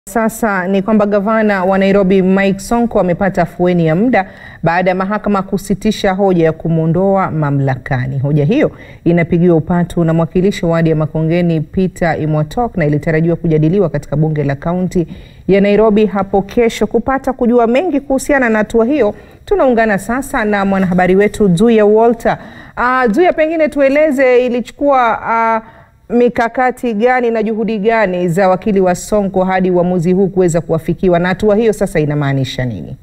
Sasa ni kwamba gavana wa Nairobi Mike Sonko amepata afueni ya muda baada ya mahakama kusitisha hoja ya kumwondoa mamlakani. Hoja hiyo inapigiwa upatu na mwakilishi wa wadi ya Makongeni Peter Imwatok na ilitarajiwa kujadiliwa katika bunge la kaunti ya Nairobi hapo kesho. Kupata kujua mengi kuhusiana na hatua hiyo, tunaungana sasa na mwanahabari wetu Zuya Walter. Uh, Zuya, pengine tueleze ilichukua uh, mikakati gani na juhudi gani za wakili wa Sonko hadi uamuzi huu kuweza kuafikiwa na hatua hiyo sasa inamaanisha nini?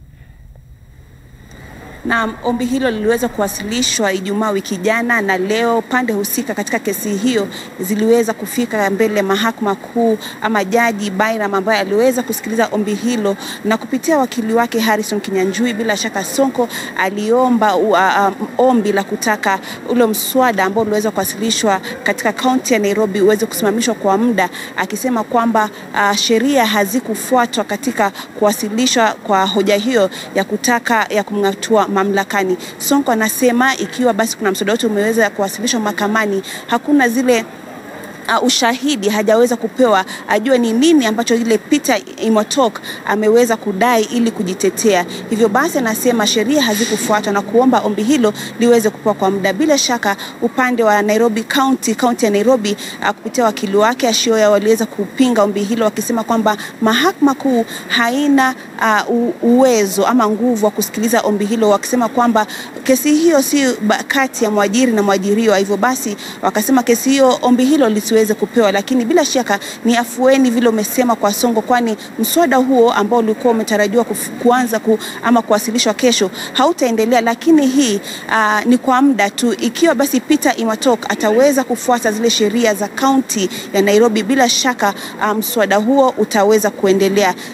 Na ombi hilo liliweza kuwasilishwa Ijumaa wiki jana, na leo pande husika katika kesi hiyo ziliweza kufika mbele mahakama kuu, ama jaji Bairam ambaye aliweza kusikiliza ombi hilo, na kupitia wakili wake Harrison Kinyanjui, bila shaka Sonko aliomba uh, um, ombi la kutaka ule mswada ambao uliweza kuwasilishwa katika kaunti ya Nairobi uweze kusimamishwa kwa muda, akisema kwamba uh, sheria hazikufuatwa katika kuwasilishwa kwa hoja hiyo ya kutaka ya kumng'atua mamlakani. Sonko anasema ikiwa basi kuna mswada wote umeweza kuwasilishwa mahakamani, hakuna zile Uh, ushahidi hajaweza kupewa ajue ni nini ambacho ile Peter Imwatok ameweza kudai ili kujitetea. Hivyo basi anasema sheria hazikufuatwa na kuomba ombi hilo liweze kupewa kwa muda. Bila shaka upande wa Nairobi County, kaunti ya Nairobi uh, kupitia wakili wake Ashioya waliweza kupinga ombi hilo wakisema kwamba mahakama kuu haina uh, uwezo ama nguvu wa kusikiliza ombi hilo, wakisema kwamba kesi hiyo si kati ya mwajiri na mwajiriwa. Hivyo basi wakasema kesi hiyo, ombi hilo lisiwe weze kupewa, lakini bila shaka ni afueni vile umesema kwa Sonko, kwani mswada huo ambao ulikuwa umetarajiwa kuanza ku, ama kuwasilishwa kesho hautaendelea, lakini hii uh, ni kwa muda tu. Ikiwa basi Peter Imwatok ataweza kufuata zile sheria za kaunti ya Nairobi, bila shaka mswada um, huo utaweza kuendelea.